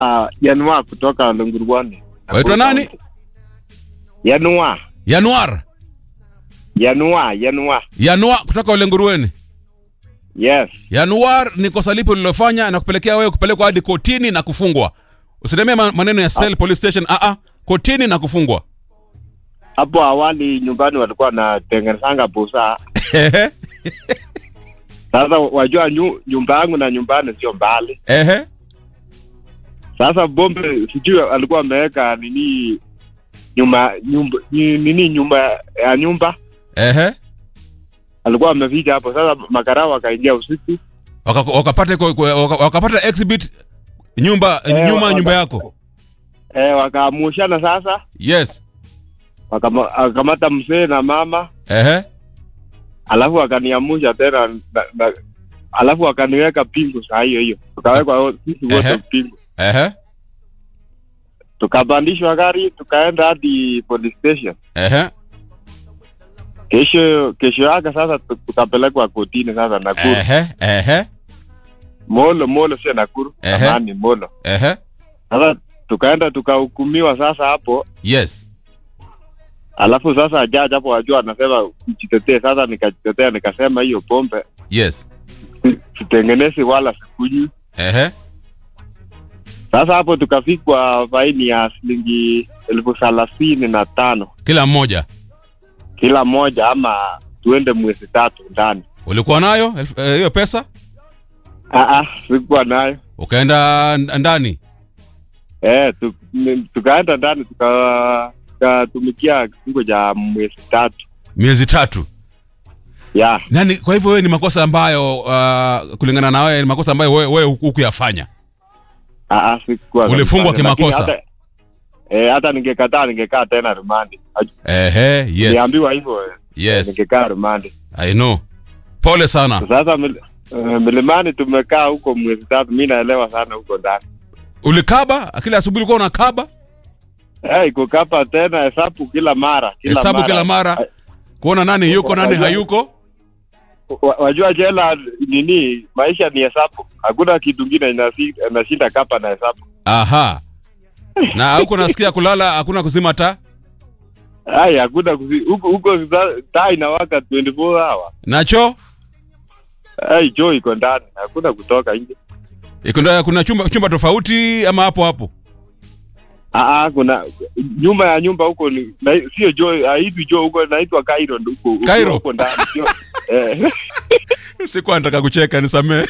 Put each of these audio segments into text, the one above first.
uh, Yanua kutoka Lungurwani. Waitwa nani? Yanua. Januar. Yanua, Yanua. Yanua kutoka Ulengurueni. Yes. Januar ni kosa lipi ulilofanya na kupelekea wewe kupelekwa hadi kotini na kufungwa? Usitemee ma- maneno ya cell police station. Ah ah, kotini na kufungwa. Hapo awali nyumbani walikuwa wanatengenezanga busaa. Ehe. Sasa wajua nyu, nyumba yangu na nyumbani sio mbali. Ehe. Sasa bombe sijui alikuwa ameweka nini nyuma nyumba ni- nini nyumba ya nyumba Ehe. alikuwa ameficha hapo. Sasa makarao wakaingia usiku Waka- Wakapata iko- iko- waka- wakapata exhibit nyumba Eh, nyuma ya waka- nyumba yako. eh, wakaamushana sasa, Yes. wakama- wakamata mzee na mama, Ehe. alafu wakaniamusha tena na, na, alafu wakaniweka pingu saa hiyo hiyo, tukawekwa wo- sisi wote Ehe. pingu, Ehe. tukapandishwa gari tukaenda hadi police station. Ehe. Kesho kesho yake sasa tu- tukapelekwa kotini sasa Nakuru, Ehe. Ehe. Molo Molo, sio Nakuru, Ehe. Amani Molo. Ehe. Sasa tukaenda tukahukumiwa sasa hapo, Yes. alafu sasa jaji hapo wajua anasema ujitetee. Sasa nikajitetea nikasema hiyo pombe Yes. si- sitengenezi wala sikunywi. Ehe. Sasa hapo tukafikwa faini ya shilingi elfu thelathini na tano Kila mmoja. kila mmoja, ama tuende mwezi tatu ndani. Ulikuwa nayo elfu- eh, hiyo pesa? Ah, ah, sikuwa nayo Ukaenda n- ndani. eh, tu, ni- tukaenda ndani tuka- tukatumikia kifungo cha mwezi tatu Miezi tatu. ya Nani kwa hivyo wewe ni makosa ambayo uh, kulingana na wewe ni makosa ambayo wewe wewe hukuyafanya. Ah, ah, sikuwa Ulifungwa Lakini kimakosa. hata- Eh, hata ningekataa ningekaa tena rumandi. Ehe, yes. Niliambiwa hivyo eh, Yes. ningekaa rumandi. I know. Pole sana. Sasa mil, eh, milimani tumekaa huko mwezi tatu, mi naelewa sana huko ndani. Ulikaba kila asubuhi ulikuwa unakaba? Eh, kukapa tena hesabu kila mara, kila Hesabu mara. kila mara. Kuona nani yuko nani hayuko? Wa- Wajua jela nini, maisha ni hesabu, hakuna kitu kingine inasi- inashinda kapa na hesabu. Aha. Na huko nasikia kulala hakuna kuzima taa? Ai, hakuna kusi- huko huko za- taa inawaka 24 hour. Nacho? Ai, choo iko ndani, hakuna kutoka nje. Iko ndio kuna chumba chumba tofauti ama hapo hapo? Ah, ah, kuna nyuma ya nyumba huko ni na, sio jo haitwi jo huko naitwa Cairo ndo huko huko- Cairo? huko ndani sio eh Sikuwa nataka kucheka nisamee.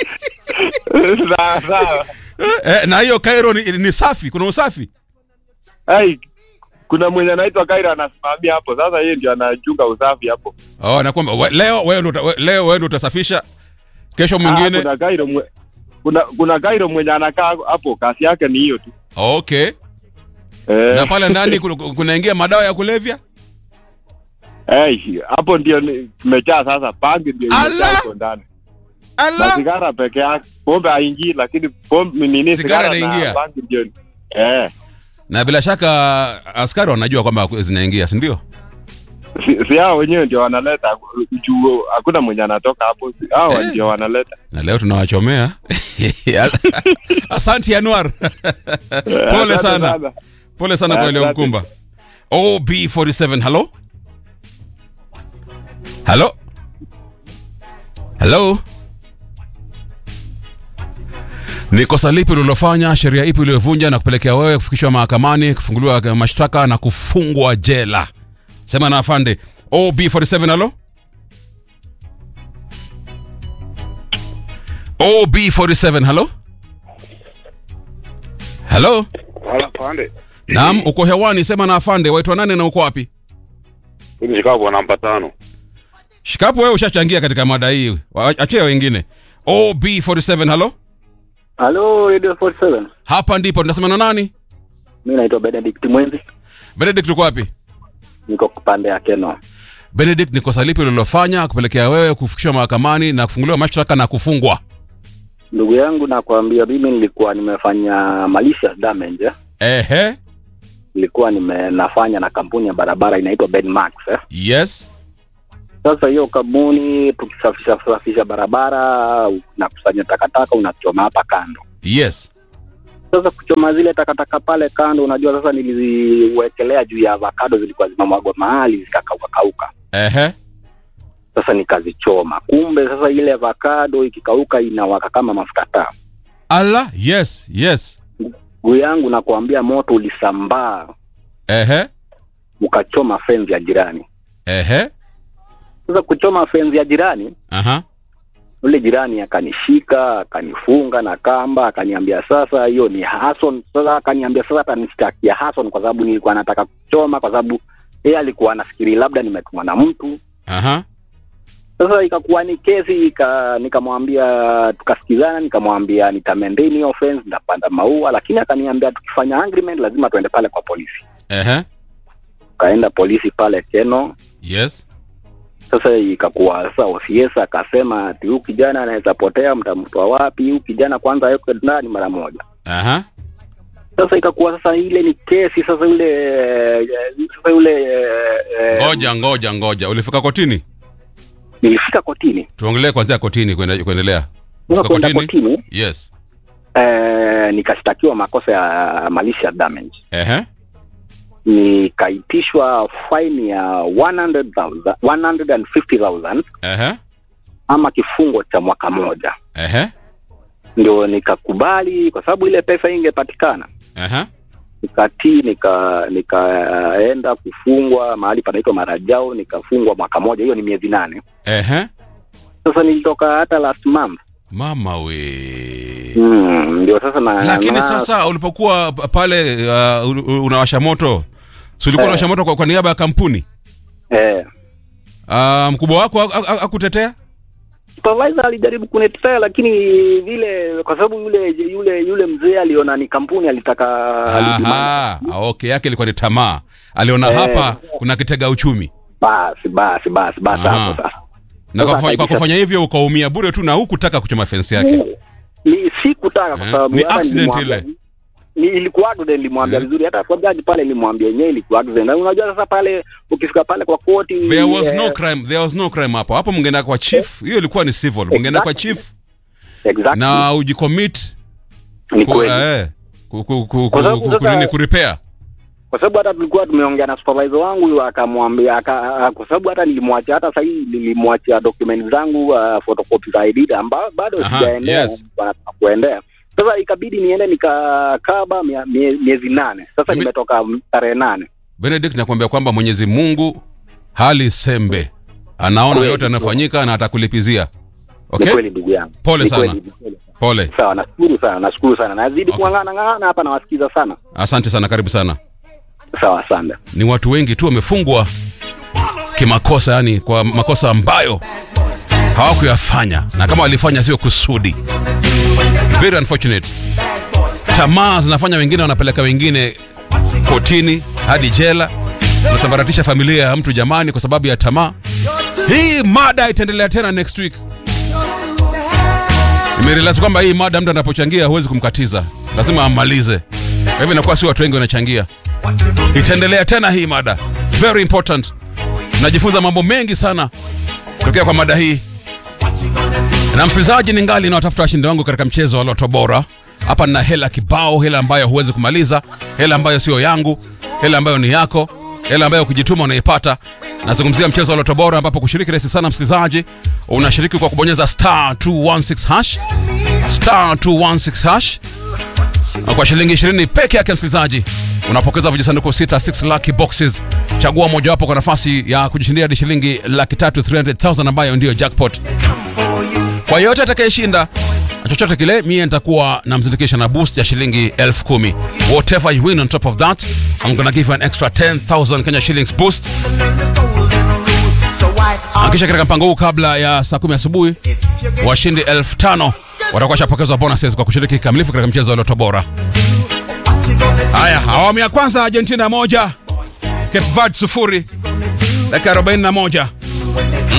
sawa sawa Eh, na hiyo Cairo ni, ni safi, kuna usafi. ai kuna mwenye anaitwa Cairo anasimamia hapo sasa yeye ndio anachunga usafi hapo Oh, na kwamba we- leo wewe ndio uta- we- leo wewe ndio utasafisha. Kesho ah, mwingine. kuna Cairo mwe, kuna kuna Cairo mwenye anakaa hapo kazi yake ni hiyo tu Okay. eh Na pale ndani kuna- kunaingia madawa ya kulevya? ai hapo ndio ni- tumejaa sasa bangi ndio imejaa Allah! huko ndani na Allah. sigara peke yake pombe haingii lakini pombe nini Sigara sigara inaingia? na bangi ndio eh Na bila shaka askari wanajua kwamba zinaingia, si ndio? si, si hao wenyewe ndio wanaleta juu hakuna mwenye anatoka hapo si- hao Eh. ndio wanaleta Na leo tunawachomea. Asante Anwar. Pole Asante sana. Pole sana kwa ile Asante. mkumba. OB47, hello? Hello? Hello? Ni kosa lipi ulilofanya, sheria ipi uliyovunja na kupelekea wewe kufikishwa mahakamani, kufunguliwa mashtaka na kufungwa jela? Sema na afande. OB47, hello? OB47, hello? Hello? Wala pande. Naam, uko hewani, sema na afande. Waitwa nani na uko wapi? Mimi Chicago namba tano. Shikapo, wewe ushachangia katika mada hii, Wa- achia wengine. OB47, halo, Halo Radio 47. hapa ndipo tunasema na nani? Mimi naitwa Benedict Mwenzi. Benedict, uko wapi? Niko pande ya Keno. Benedict, ni kosa lipi ulilofanya kupelekea wewe kufikishwa mahakamani na kufunguliwa mashtaka na kufungwa? Ndugu yangu nakwambia mimi nilikuwa nimefanya malicious damage. eh. Ehe, Nilikuwa nime nafanya na kampuni ya barabara inaitwa Benmax eh. yes, Sasa hiyo kampuni tukisafisha safisha barabara unakusanya takataka unachoma hapa kando. yes, Sasa kuchoma zile takataka pale kando, unajua sasa niliziwekelea juu ya avocado, zilikuwa zimemwagwa mahali zikakauka kauka. Ehe. Sasa nikazichoma, kumbe sasa ile avocado ikikauka inawaka kama mafuta taa. Ala, yes, yes. Guu yangu nakuambia, moto ulisambaa Ehe. ukachoma fenzi ya jirani. Ehe. Sasa kuchoma fenzi ya jirani, Aha. yule jirani akanishika akanifunga na kamba, akaniambia sasa hiyo ni Hason. Sasa akaniambia sasa atanishtakia Hason kwa sababu nilikuwa nataka kuchoma, kwa sababu yeye alikuwa anafikiri labda nimetumwa na mtu. Aha. Sasa ikakuwa ni kesi, ika, nikamwambia tukasikizana, nikamwambia nitamendeni hiyo fence, nitapanda maua, lakini akaniambia tukifanya agreement lazima tuende pale kwa polisi. Ehe. Kaenda polisi pale Keno. Yes. Sasa ikakuwa sasa OCS akasema ati huyu kijana anaweza potea, mtamtoa wapi? Huyu kijana kwanza awekwe ndani mara moja. Aha. Sasa ikakuwa sasa ile ni kesi sasa, yule eh, sasa yule eh, Ngoja, ngoja, ngoja. Ulifika kotini? nilifika kotini. Tuongelee kwanzia kotini kuende- kuendelea. Sasa Ulifika kwenda kotini? kotini Yes. eh, nikashtakiwa makosa ya malicious damage, Ehe. nikaitishwa faini ya 100,000 150,000 Ehe. ama kifungo cha mwaka moja. Ehe. Ndio nikakubali kwa sababu ile pesa ingepatikana Ehe. nikatii nika nikaenda kufungwa mahali panaitwa Marajao, nikafungwa mwaka moja. Hiyo ni miezi nane. Ehe. Sasa nilitoka hata last month Mama we. mm, ndio sasa na, Lakini na, sasa ulipokuwa p- pale uh, u- u- unawasha moto, si ulikuwa Eh. unawasha moto kwa, kwa niaba ya kampuni? eh, Uh, mkubwa wako ha- ha- hakutetea? supervisor alijaribu kunitetea, lakini vile kwa sababu yule yule yule mzee aliona ni kampuni alitaka alidemand. Aha, okay, yake ilikuwa ni tamaa. Aliona Eh. hapa kuna kitega uchumi. basi basi basi basi Aha. hapo sasa Na kwa Sasa kufanya, kwa akaitisha- kufanya hivyo ukaumia bure tu na hukutaka kuchoma fence yake. ni sikutaka kwa Eh, sababu ni hata accident nilimwambia- ile. ni ilikuwa accident nilimwambia Eh. vizuri hata kwa jaji pale nilimwambia yenyewe ilikuwa accident na unajua sasa pale ukifika pale kwa koti There was eh, no crime, there was no crime hapo. Hapo mngeenda kwa chief, hiyo ilikuwa ni civil. Mngeenda kwa Exactly. chief exactly na ujicommit ni ku, kweli eh, ku, ku, ku, Kwa ku, sababu ku, sasa- kunini kurepair. kwa sababu hata tulikuwa tumeongea na supervisor wangu huyo akamwambia aka, kwa sababu hata nilimwachia hata sasa hii nilimwachia document zangu uh, photocopy za ID amba bado Aha, sijaendea yes. wanataka kuendea sasa ikabidi niende nikakaba mia- mie- miezi nane sasa Mimi- nimetoka tarehe nane Benedict nakwambia kwamba Mwenyezi Mungu hali sembe. Anaona Kweli, yote yanayofanyika na atakulipizia. ni Okay? kweli ndugu yangu Pole Ni sana. kweli, ni kweli. Pole. sawa nashukuru sana nashukuru sana nazidi Okay. kung'ang'ana ng'ang'ana hapa nawasikiza sana Asante sana, karibu sana. sawa asante Ni watu wengi tu wamefungwa kimakosa, yani kwa makosa ambayo hawakuyafanya, na kama walifanya sio kusudi. Very unfortunate. Tamaa zinafanya wengine wanapeleka wengine kotini hadi jela, nasambaratisha familia ya mtu jamani, kwa sababu ya tamaa. Hii mada itaendelea tena next week. Nimerealize kwamba hii mada mtu anapochangia huwezi kumkatiza, lazima amalize. Kwa hivyo inakuwa si watu wengi wanachangia. Itaendelea tena hii mada, very important. Najifunza mambo mengi sana kutokea kwa mada hii, na msikilizaji, ni ngali na watafuta washindi wangu katika mchezo wa Loto Bora. Hapa nina hela kibao, hela ambayo huwezi kumaliza, hela ambayo sio yangu, hela ambayo ni yako, hela ambayo ukijituma unaipata. Nazungumzia mchezo wa Loto Bora, ambapo kushiriki rahisi sana msikilizaji. Unashiriki kwa kubonyeza star 216 hash star 216 hash na kwa shilingi 20 peke yake msikilizaji unapokeza vijisanduku sita 6 lucky boxes chagua mojawapo kwa nafasi ya kujishindia hadi shilingi laki tatu 300000 ambayo ndiyo jackpot kwa yote atakayeshinda na chochote kile mie nitakuwa namzindikisha na boost ya shilingi elfu kumi whatever you win on top of that I'm gonna give you an extra 10000 Kenya shillings boost na kisha katika mpango huu kabla ya saa kumi asubuhi washindi elfu tano watakuwa washapokezwa bonuses kwa kushiriki kikamilifu katika mchezo wa Loto Bora. Haya, awamu ya kwanza Argentina moja, Cape Verde sufuri, dakika 41.